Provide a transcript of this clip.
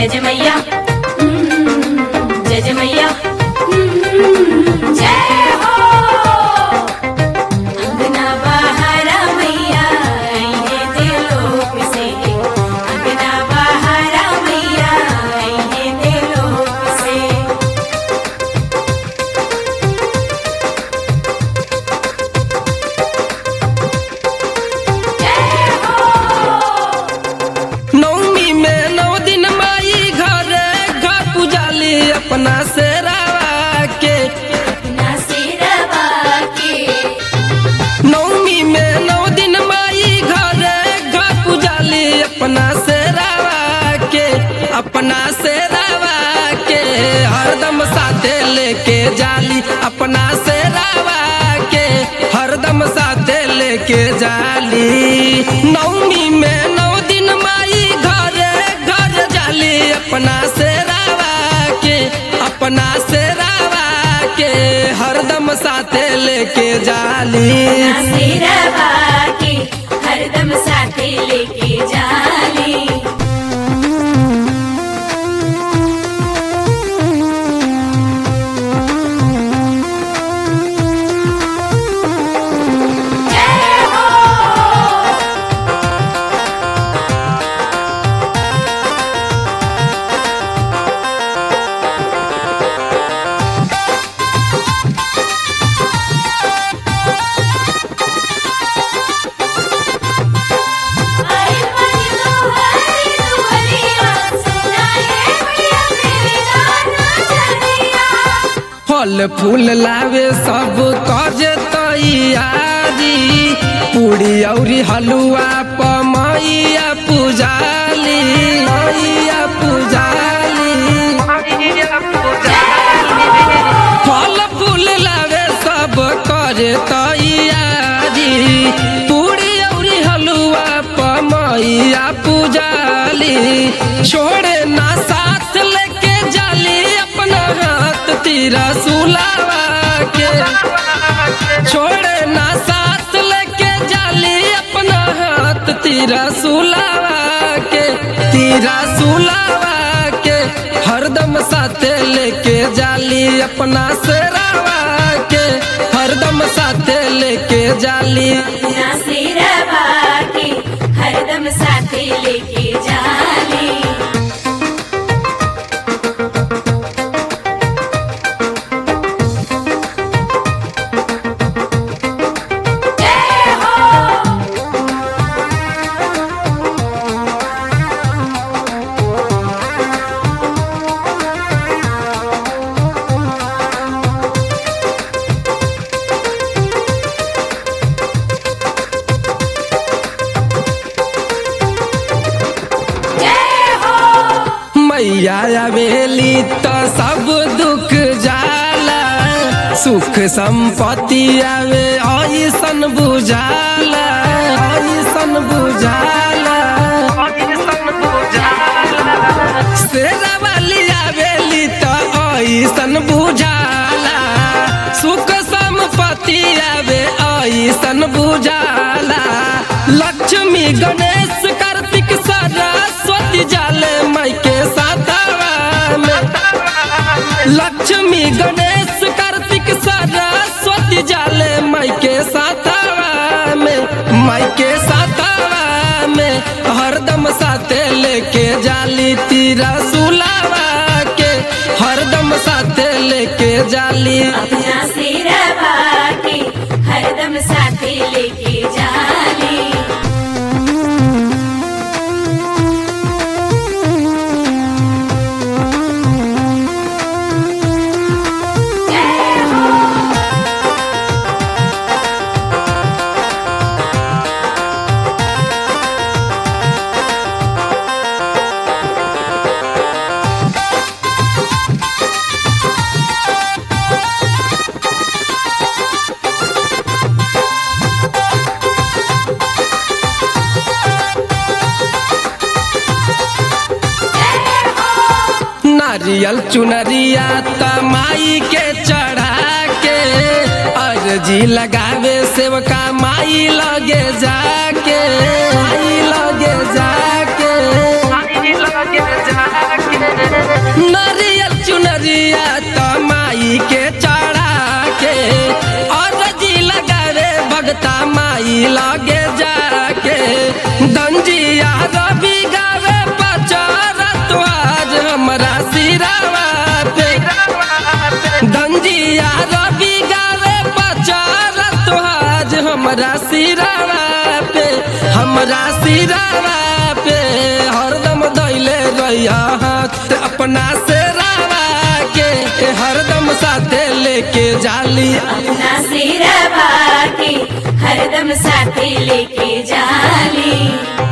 जय जय मैया हम्म, जय जय मैया हम्म, जय हो अंगना बहारा मैया आइए देलोक से अंगना बहारा मैया आइए देलोक से जय हो नवमी में नौ दिन माई घरे घर पुजाली अपना से रावा के अपना सिरवा के नवमी में नौ दिन माई घरे घर पुजाली अपना से रावा के अपना से रावा के हरदम साथे लेके जाली अपना से रावा के हरदम साथे लेके जाली नवमी में नौ दिन माई घरे घर जाली अपना से रावा के अपना से रावा के हरदम साथे लेके जाली सिरवा के हरदम साथे लेके जाली जय हो आई बनी दुहरी दुहरिया सुनाए मैया मेरे गाना चलिया फल फूल लावे सब कज तैयारी पूरी औरी हलुआ पमैया पुजाली मैया पुजाली फल फूल लावे सब कर तैयारी पूरी औरी हलुआ पमैया पुजाली छोड़े ना साथ लेके जाली अपना हाथ तीरा सुलावा के छोड़े ना साथ लेके जाली अपना हाथ तीरा सुलावा के तीरा सुलावा के हरदम साथे लेके जाली अपना सेरावा के हरदम साथे लेके जाली अपना सिरवा के हरदम साथे लेके जाली जय हो जय हो मैया आवेली तो सब दुख जाला सुख संपत्ति आवे ऐसन बुझाला ऐसन बुझाला शेरा वाली आवेली तो ऐसन बुझाला सुख संपत्ति आवे ऐसन बुझाला लक्ष्मी गणेश कार्तिक सरस्वती जाले माई के साथवा में लक्ष्मी गणेश कार्तिक सरस्वती जाले माई के साथवा में माई के साथवा में हरदम साथे लेके जाली तीरा सुलावा के हरदम साथे लेके जाली अपना सिरवा के हरदम साथे लेके जाली जय हो नारियल चुनरिया तमाई के चढ़ा के अर्जी लगावे सेवका माई लगे जाके माई लगे जाके के चढ़ा के और जी लगावे भगता माई लगे जाके गंजिया रवि गावे पचार तो आज हमरा सिरावा पे गंजिया रवि गावे पचार तो आज हमरा सिरावा पे हमरा सिरावा पे हरदम दैले रहिया हाथ अपना से रावा के हरदम साथे लेके जाली अपना सिरा के हरदम साथे लेके जाली